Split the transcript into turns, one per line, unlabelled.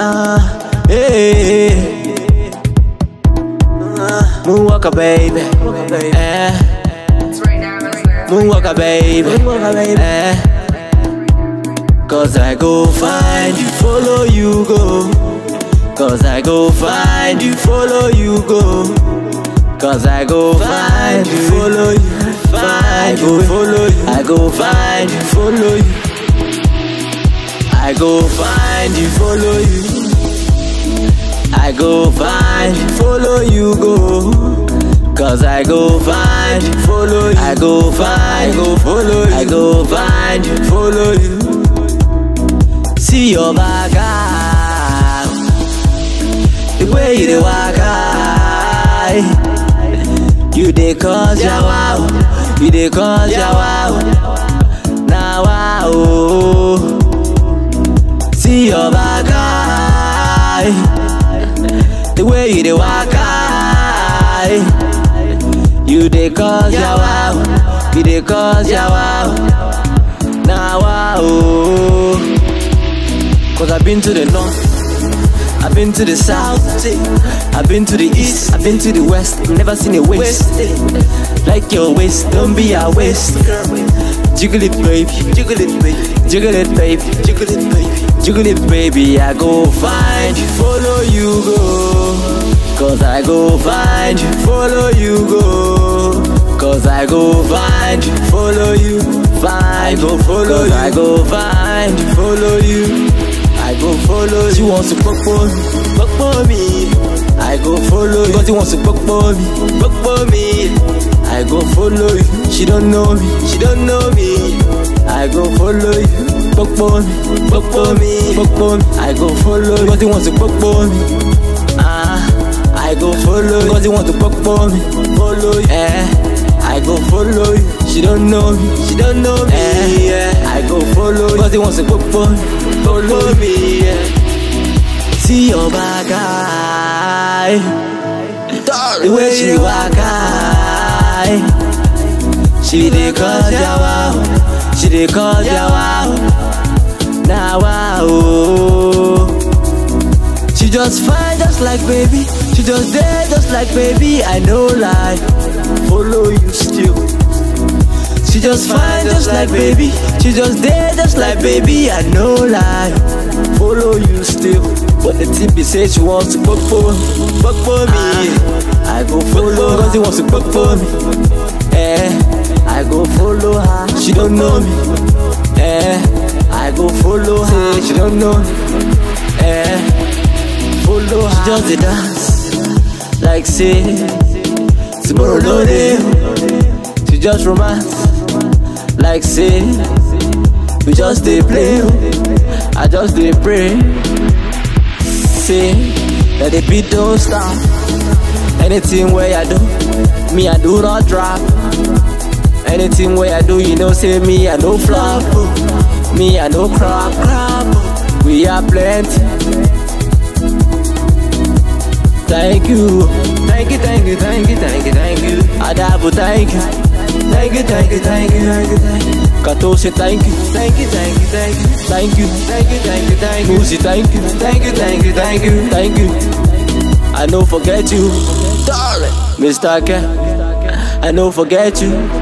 Ah, hey. Ah, Moonwalker, baby. Eh. Moonwalker, baby. Eh. Cause I go find you, follow you go. Cause I go find you, follow you go. Cause I go find you, follow you, find you, follow you. I go find you, follow you. I go find you, follow you. I go find you, follow you go. Cause I go find you, follow you. I go find, go follow you. I go find you, follow you. See your back out. The way you dey walk out. You dey cause ya wow. You dey cause ya wow. Now wow. See your back eye. The way you dey walk eye. You dey cause ya wow. You dey cause ya wow. Now wow. Cause I've been to the north. I've been to the south, eh. I've been to the east, I've been to the west, never seen a waste. eh. Like your waist, don't be a waste. Jiggle it, baby, jiggle it, baby, jiggle it, baby, jiggle it, baby, jiggle it, baby. I go find you, follow you go. Cause I go find you, follow you go. Cause I go find you, follow you, find go follow you. I go find you, follow you. I go follow you. She wants to fuck for me, fuck for me. I go follow you. Cause he wants to fuck for me, fuck for me. I go follow you. She don't know me, she don't know me. I go follow you. Fuck for me, fuck for me, fuck for me. I go follow you. Cause he wants to fuck for me. Ah, I go follow you. Cause he wants to fuck for me, follow you. Eh. I go follow you. She don't know me. She don't know me. Eh, yeah. I go follow you. Cause he wants to fuck for me. Follow me. Yeah. See your back eye. The way she walk eye. She dey cause ya wow. She dey cause ya wow. Now wow. She just fine just like baby. She just there just like baby. I know lie. Follow you still. She just fine just like baby. She just there just like baby. I know lie. Follow you still. But the tip be say she wants to fuck for me. Fuck for me. I go follow cause he wants to fuck for me. Eh. I go follow her. She don't know me. Eh. I go follow her. Say she don't know me. Eh. Follow her. She just dey dance. Like say tomorrow no day. She just romance. Like say we just dey play. oh. I just dey pray. Say that the beat don't stop. Anything where I do, me I do not drop. Anything where I do, you know, say me I no flop. oh. Me I no crap crap. oh. We are plenty. Thank you, thank you, thank you, thank you, thank you, thank you. Adabu, thank you, thank you, thank you, thank you, thank you, thank you. Katose, thank you, thank you, thank you, thank you, thank you, thank you, thank you, thank you. Musi, thank you, thank you, thank you, thank you, thank you. I no forget you, darling, Mr. K. I no forget you.